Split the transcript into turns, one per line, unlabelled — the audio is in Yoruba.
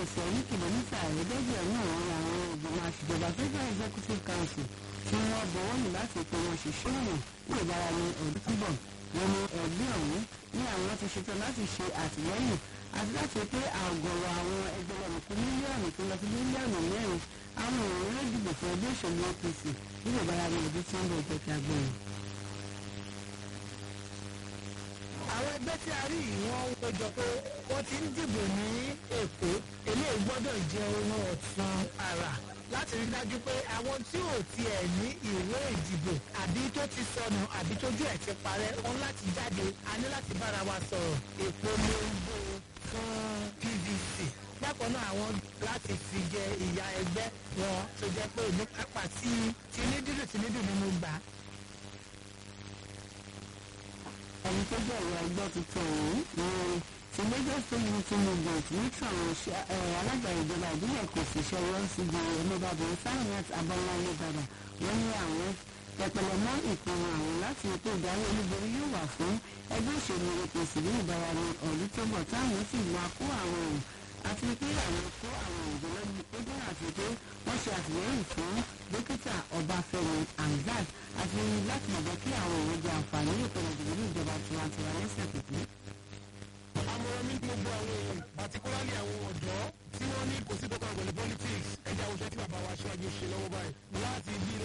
ẹsẹ̀ ní kìlómítà ẹ̀ẹ́dẹ́gbẹ̀rún àwọn àwọn ìgbìmọ̀ àṣìjọba federal executive council tí wọ́n bọ̀wọ́ lù láti pé wọ́n ṣiṣẹ́ ọ̀nà ní ìbára ní ọdún túbọ̀ wọn ni ẹgbẹ́ ọ̀hún ní àwọn ti ṣetán láti ṣe àtìlẹ́yìn àti láti pé àgọ̀rọ̀ àwọn ẹgbẹ̀rún mílíọ̀nù tó lọ sí mílíọ̀nù mẹ́rin àwọn èèyàn ló dìbò fún ẹgbẹ́ òṣèlú apc ní ìbára ní ọdún tí ń bọ̀ jẹ́ kí a gbọ́ wọn.
àwọn ẹgbẹ́ tí a rí yìí wọ́n ń péjọ pé wọ́n ti ń dìbò ní èkó eléyìí gbọ́dọ̀ jẹ́ ohun ọ̀tun àrà láti rí dájú pé àwọn tí ò tiẹ̀ ní ìwé ìdìbò àbí tó ti sọnù àbí tójú ẹ̀ ti parẹ́ wọn láti jáde a ní láti bára wa sọ̀rọ̀ ìpolongo fún pvc bákan náà àwọn láti fi jẹ ìyá ẹgbẹ́ wọn tó jẹ́ pé ní kápá tí tinídìrì tinídìrì ni mo gbà
ẹni tó bẹ̀rẹ̀ ẹgbẹ́ tuntun ọ̀hún ni ti lagos state unity movement ní tàwọn alága ìjọba ìbílẹ̀ kò sì ṣẹwọ́ síbi ẹlẹ́bàbọ̀ sáyẹ̀nsì abọ́láyé dada wọ́n ní àwọn tẹpẹlẹ mọ́ ìpinnu àwọn láti ètò ìdarí olúborí yóò wà fún ẹgbẹ́ òṣèlú apc ní ìbára ní ọdún tó bọ̀ táwọn sì máa kó àwọn ọ̀hún àti pé àwọn kó àwọn òjò lọ́dún tó jẹ́ àti pé wọ́n ṣe àtìlẹ́yìn fún dókítà ọbáfẹ́mi hamzat àti láti lè jẹ́ kí àwọn èèyàn jẹ àǹfààní ìpinnu ìdìbò ní ìjọba tiwantiwa lẹ́sẹ̀ pípé.
àmọ̀ràn mi ní gbogbo àwọn èèyàn particularly àwọn ọ̀dọ́ tí wọ́n ní kò sí tó kàn pẹ̀lú politics ẹ̀jẹ̀ àwùjọ tí bàbá wa ṣáájú ṣe lọ́wọ́ báyìí láti bí